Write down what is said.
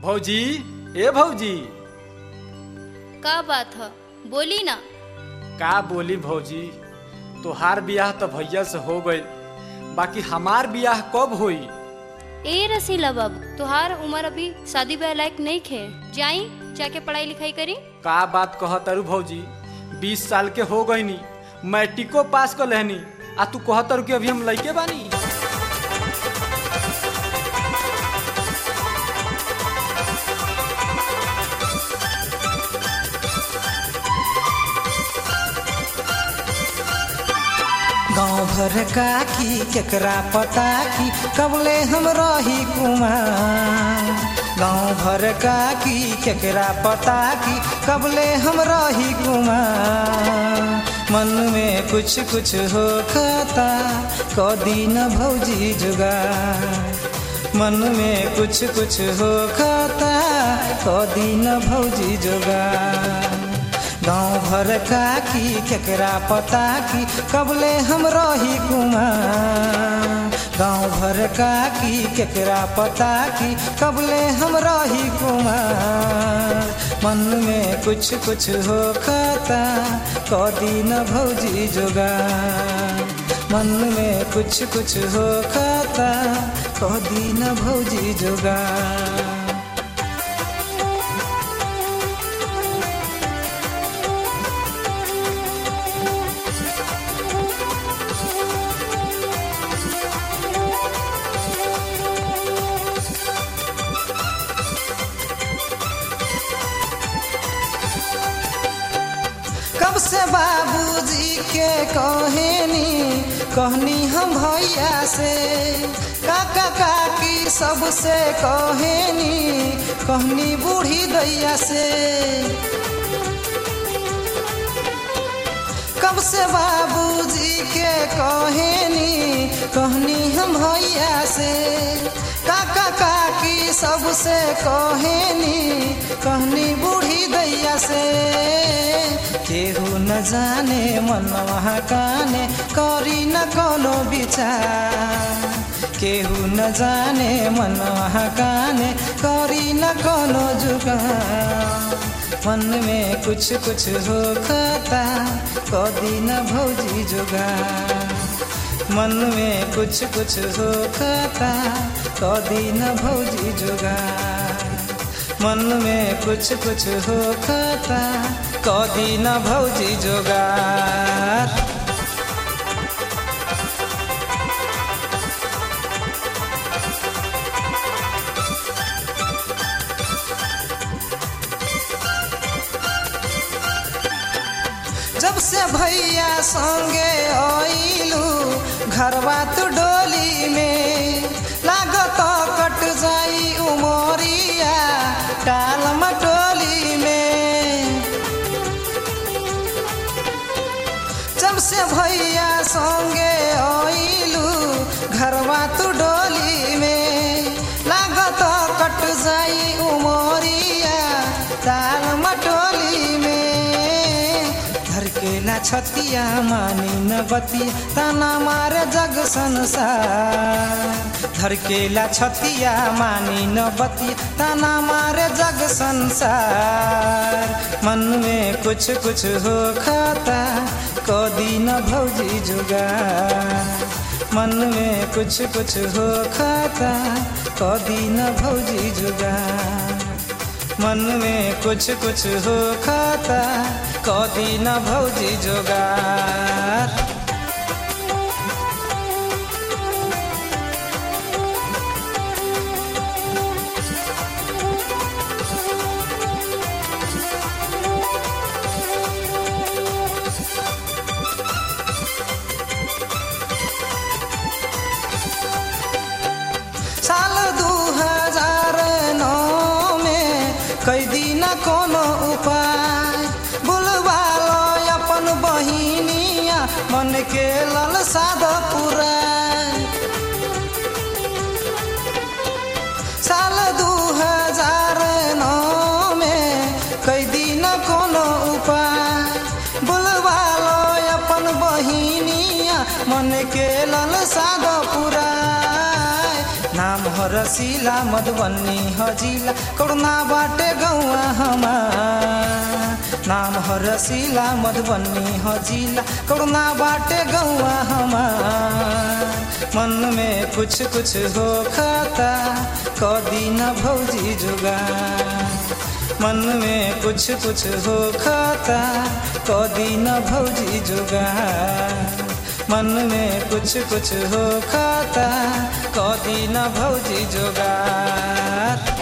भौजी ए भौजी का बात ह बोली ना का बोली भौजी तोहार बियाह तो भैया से हो गई बाकी हमार बियाह कब होई ए रसीला बाबू तुहार उम्र अभी शादी ब्याह लायक नहीं खे जाई जाके पढ़ाई लिखाई करी का बात कह तरु भौजी बीस साल के हो गई नी मैट्रिको पास कर लेहनी आ तू कह तरु कि अभी हम लइके बानी गाँव भर काकी केकरा पता की कबले हम रही कुमार गाँव भर काकी केकरा पता की कबले हम रही कुमार मन में कुछ कुछ हो खाता कदी न भौजी जुगा मन में कुछ कुछ हो खाता कदी न भौजी जुगा गाँव भर काकी केकरा पता की कबले हम रही कुमार गाँव भर काकी केकरा पता की कबले हम रही कुमार मन में कुछ कुछ हो खाता कदी न भौजी जोगा मन में कुछ कुछ हो खाता कदी न भौजी जोगा कब से बाबूजी के कहनी कहनी हम भैया से काका काकी सबसे कहनी कहनी बूढ़ी दैया से कब से बाबूजी के कहनी कहनी हम भैया से काका काकी सबसे कहनी कहनी बूढ़ी दैया से केहू न जाने मन वहाँ काने करी न कोनो विचार केहू न जाने मन वहाँ काने करी न कोनो जुगार मन में कुछ कुछ हो खाता कदी न भौजी जुगा मन में कुछ कुछ हो खाता कदी न भौजी जुगा मन में कुछ कुछ हो खाता कदी न भौजी जोगार जब से भैया संगे आइलू घरवा तू डोली में लागत कट जाई उमरिया टाल मटोली में जब से भैया संगे आइलू घरवा तू डोली में लागत कट जाई उमरिया टाल मटोली में धरकेला छतिया मानी न बती तना मारे जग संसार धरकेला छतिया मानी न बती तना मारे जग संसार मन में कुछ कुछ हो खाता कदी न भौजी जुगा मन में कुछ कुछ हो खाता कदी न भौजी जुगा मन में कुछ कुछ हो खाता कदी न भौजी जोगार साल दू हजार नौ में कैदी न कोनो उपाय बुलवा लो अपन बहिनिया हरसिला मधुबनी हजिला करुणा बाटे गौआ हमार नाम हरसिला मधुबनी हजिला करुणा बाटे गौआ हमार मन में कुछ कुछ हो खाता कदी न भौजी जुगा मन में कुछ कुछ हो खाता कदी न भौजी जुगा मन में कुछ कुछ हो खाता कदी न भौजी जोगार